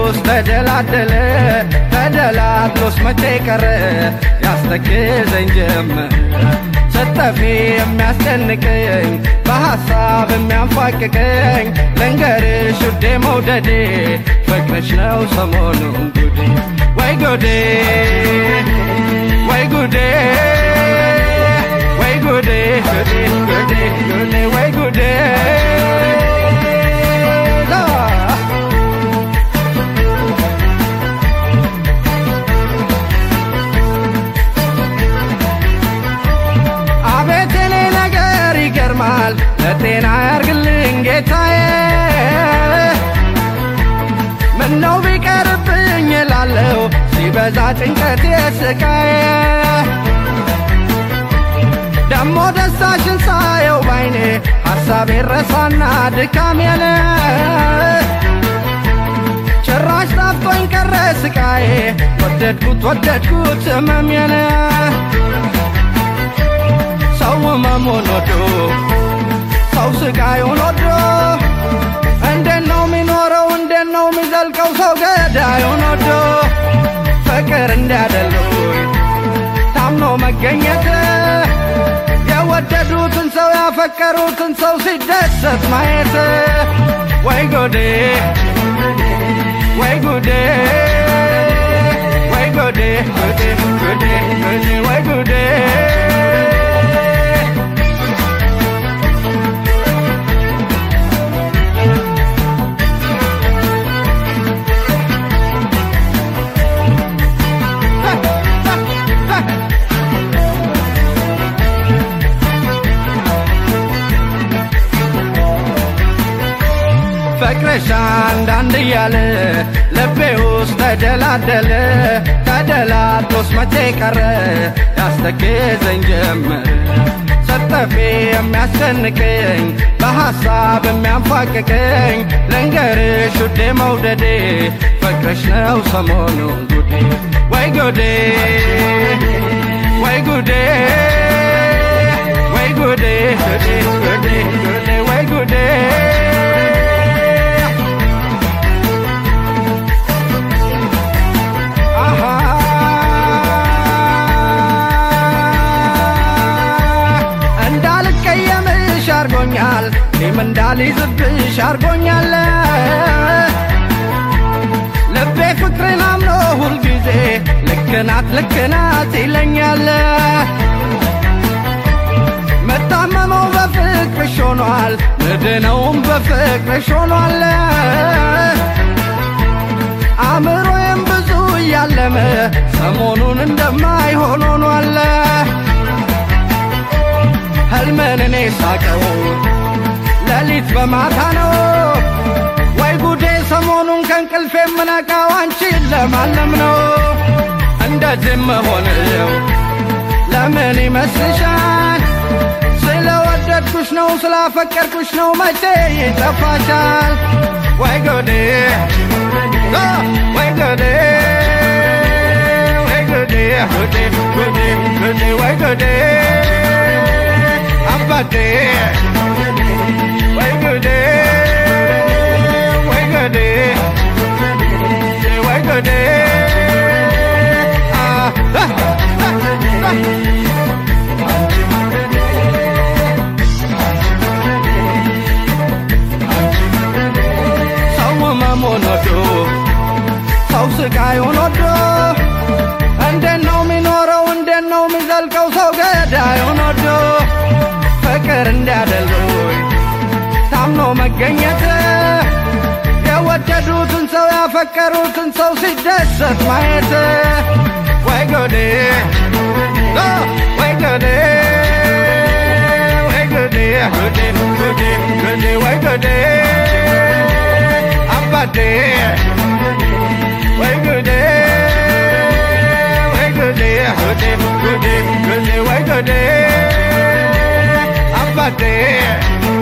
ውስጥ ተደላደለ ተደላድሎስ መቼ ቀረ ያስተክዘኝ ጀመር ስጠፊ የሚያስጨንቀኝ በሐሳብ የሚያንፏቅቀኝ ልንገርሽ ውዴ መውደዴ ፍቅርሽ ነው ሰሞኑን ጉዴ ወይ ጉዴ ወይ ጉዴ ወይ ጉዴ ጉዴ ጉዴ ጉዴ ወይ ጉዴ አቤት የኔ ነገር ይገርማል ለጤና ያርግልኝ ጌታዬ ምነው ቢቀርብኝ እላለሁ ሲበዛ ጭንቀት የስቃዬ ደሞ ደስታሽን ሳየው ባይኔ ሐሳቤ ረሳና ድካሜን ጭራሽ ጣፍቶኝ ቀረ ስቃዬ ወደድኩት ወደድኩት ህመሜን ሰው ህመሙን ወዶ ሰው ስቃዩን ወዶ እንዴት ነው የሚኖረው? እንዴት ነው የሚዘልቀው? ሰው ገዳዩን ወዶ ፍቅር እንዲያደሉኝ ታምኖ መገኘት የወደዱትን ሰው ያፈቀሩትን ሰው ሲደሰት ማየት ወይ ጎዴ ወይ ጉዴ ወይ ጎዴ ጉዴ ጉዴ ጉዴ ወይ ጉዴ ፍቅርሽ አንዳንድ እያለ ልቤ ውስጥ ተደላደለ ተደላድሎስ መቼ ቀረ ያስተክዘኝ ጀመር ስጠፊ የሚያስጨንቀኝ በሐሳብ የሚያንፏቅቀኝ ልንገርሽ ውዴ መውደዴ ፍቅርሽ ነው ሰሞኑን ጉዴ ወይ ጉዴ ወይ ጉዴ ወይ ጉዴ ጉዴ ጉዴ ጉዴ ወይ ጉዴ አሃ እንዳልቀየምሽ አርጎኛል እኔም እንዳልይዝብሽ አርጎኛል ልቤ ፍቅርን አምኖ ሁልጊዜ ልክናት ልክናት ይለኛል መታመመው በፍቅርሽ ሆኗል ምድነውም በፍቅርሽ ሆኗል አእምሮዬም ብዙ እያለመ ሰሞኑን እንደማይሆን ሆኗል ህልምን እኔ ሳቀው ሌሊት በማታ ነው ወይ ጉዴ ሰሞኑን ከእንቅልፌ የምነቃው አንቺን ለማለም ነው እንደዚህ መሆንው ለምን ይመስልሻል ስለወደድኩሽ ነው ስላፈቀርኩሽ ነው መቼ ይጠፋሻል ወይ ጉዴ አ፣ ወይ ጉዴ ወይ ጉዴ ጉዴ ጉዴ ጉዴ ወይ ጉዴ አባቴ ወይ ጉዴ ወይ ጉዴ ወይ ጉዴ አ፣ አ፣ አ፣ አ። ሰው ህመሙን ወዶ ሰው ስቃዩን ወዶ እንዴት ነው የሚኖረው? እንዴት ነው የሚዘልቀው? ሰው ገዳዩን ወዶ ፍቅር እንዲያደሉኝ ታምኖ መገኘት የወደዱትን ሰው ያፈቀሩትን ሰው ሲደሰት ማየት ወይ ጎዴ አ፣ ወይ ጎዴ ወይ ጎዴ ጎዴ ጎዴ ጎዴ ወይ ጎዴ አባቴ ወይ ጉዴ ወይ ጉዴ ጉዴ ጉዴ ጉዴ ወይ ጉዴ አባቴ